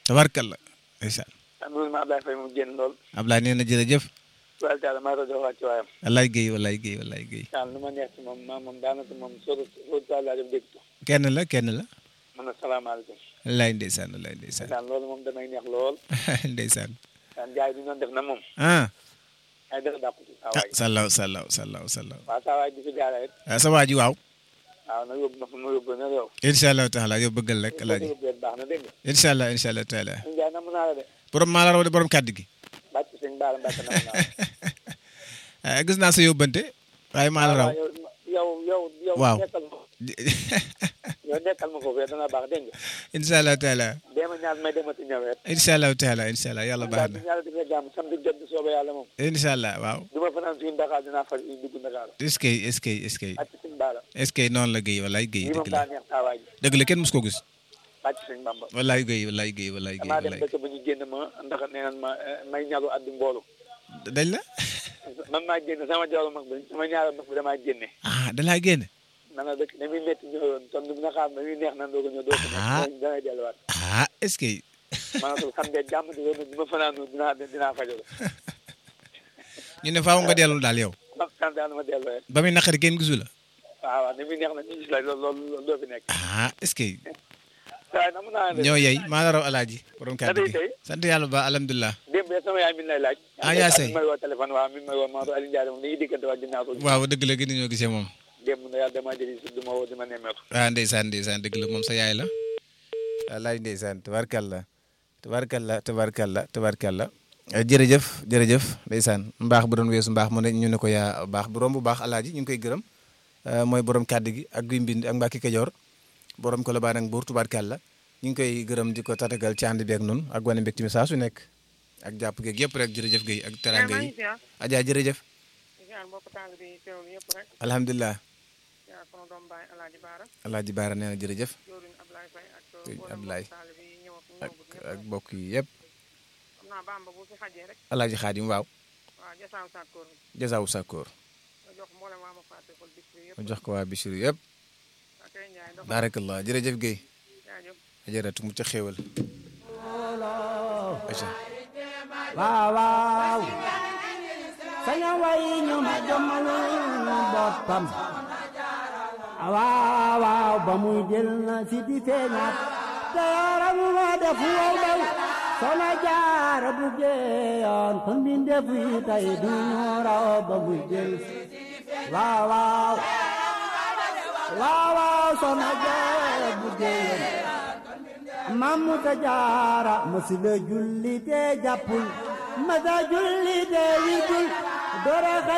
tabarkalla ndeysaan am na ma Ablaye Faye moom génn lool Ablaye nee na jërëjëf wal taala maa doon wàcc waayam wallaay Guèye wallaay Guèye wallaay Guèye daal nu ma neex ci moom maa moom daanaka moom soo soo taala def dégg kenn la kenn la man na salaamaaleykum wallaay ndeysaan wallaay ndeysaan daan loolu moom damay neex lool ndeysaan daan jaay bi noonu def na moom ah ay dara dàqu ci saa ah waay sallaw sallaw sallaw sallaw waaw saa waay bi fi jaara it ah sa waa ji waaw waaw na yóbbu ma fu ma yóbbu na yow incha allah taala yow bëggal rek alaaji yóbbu leen baax na dégg nga incha allah incha allah taala ñu jaay namu naa la de borom maa la raw de borom kàddu gi bàcc sëñ baara mbàkk namu naa la ah gis naa sa yóbbante waaye maa la raw yow yow yow yow Waaw. nekkal ma yow nekkal ma foofu dana baax dégg nga incha allah taala dema ñaan may demati ñëwet incha allah taala incha allah yàlla baax daal na di ñaala defee jàmm samedi jot bi soobee yàlla moom incha allah waaw du ma fanaan suñu Dakar dinaa faj dugg Dakar est-ce que est-ce que est-ce que bàcc sëñ baara est-ce que noonu la Guèye wallaay Guèye lii moom dëgg la daa neex saa waay ji dëgg la kenn mus ko gis bàcc sëñ Bamba wallaay Guèye wallaay Guèye wallaay Guèye damaa dem wallaay dëkk bu ñu génn ma ndax nee nan ma eh, may ñaru addu mboolu dañ la man maa génn sama jawlu mag bi sama ñaari mag bi damaa génne ah da laa génn man na dëkk ne muy métti ñëwoon ton du na xaar na muy neex nan doo ko ñëw doo ko Ah. ñëw damay delluwaat ah est-ce que maanaam xam ne jàmm di woon du ma fanaan dinaa dinaa fajal ñu ne faaw nga dellu daal yow ma sant yàlla ma dellu rek ba muy naqari kenn gisu la waaw waaw ne muy neex na ñu gis la loolu loolu loolu doo fi nekk ah est-ce que waaye na mun naa de ñoo yey maa la raw alaaji borom kàddu gi tey sant yàlla ba alhamdulilah démb de sama yaay mi lay laaj Ah, yaa sey. mi may woo téléphone waaw mi may woo Maodo Aliou Ndiaye moom ni ngi diggante waa ginnaaw ko waaw dëgg la gën ñoo gisee moom démb na yàlla dama jëli si du ma woo di ma nemmeeku ah ndeysaan ndeysaan dëgg la moom sa yaay la wallaay ndeysaan tabarkalla tabarkalla tabarkalla tabarkalla Eh, jërëjëf jërëjëf ndeysaan mbaax bu doon weesu mbaax mu ne ñu ne ko yaa baax bu romb baax alaaji ñu ngi koy gërëm Eh, mooy borom kàddu gi ak guy mbind ak mbàkki kajoor borom ko la baan ak buur tubaarkàlla ñu ngi koy gërëm di ko tatagal ci ànd bi ak nun ak wane mbégte mi saa su nekk ak jàpp geeg yëpp rek jërëjëf Guèye ak teranga yi Adja jërëjëf ñaan mbokk taal bi teewlu yëpp rek alhamdulilah yaa sunu doom baay alaaji baara alaaji baara nee na jërëjëf jooruñ Ablaye Faye ak Sëñ mboolem Ablaye. mbokk taal bi ñëw ak ak ñëwgut ñëpp ak mbokk yi yëpp xam naa bamba bu fi xajee rek alaaji xaadim waaw waaw jasaaw sàkkoor bi jasaawu sàkkoor nga jox mboolem waa ma fàtte kol bis bi yëpp ma jox ko waa Bichri yëpp ak ay njaay ndox baarakallah jërëjëf Guèye jaajëf ajaratu mu ca xéewal aca waaw waaw saña way ñu ma jommalul boppam waaw waaw ba muy jël na si di feeñaat te yaram wa def wow daw soxna jaara bu geeyoon kon mbindeef yi tey du ñu raw ba muy jël waaw waaw waaw waaw soxna jaara bu geeyoon Mamuta jaara masila julli te jàppul masa julli te wirgul dora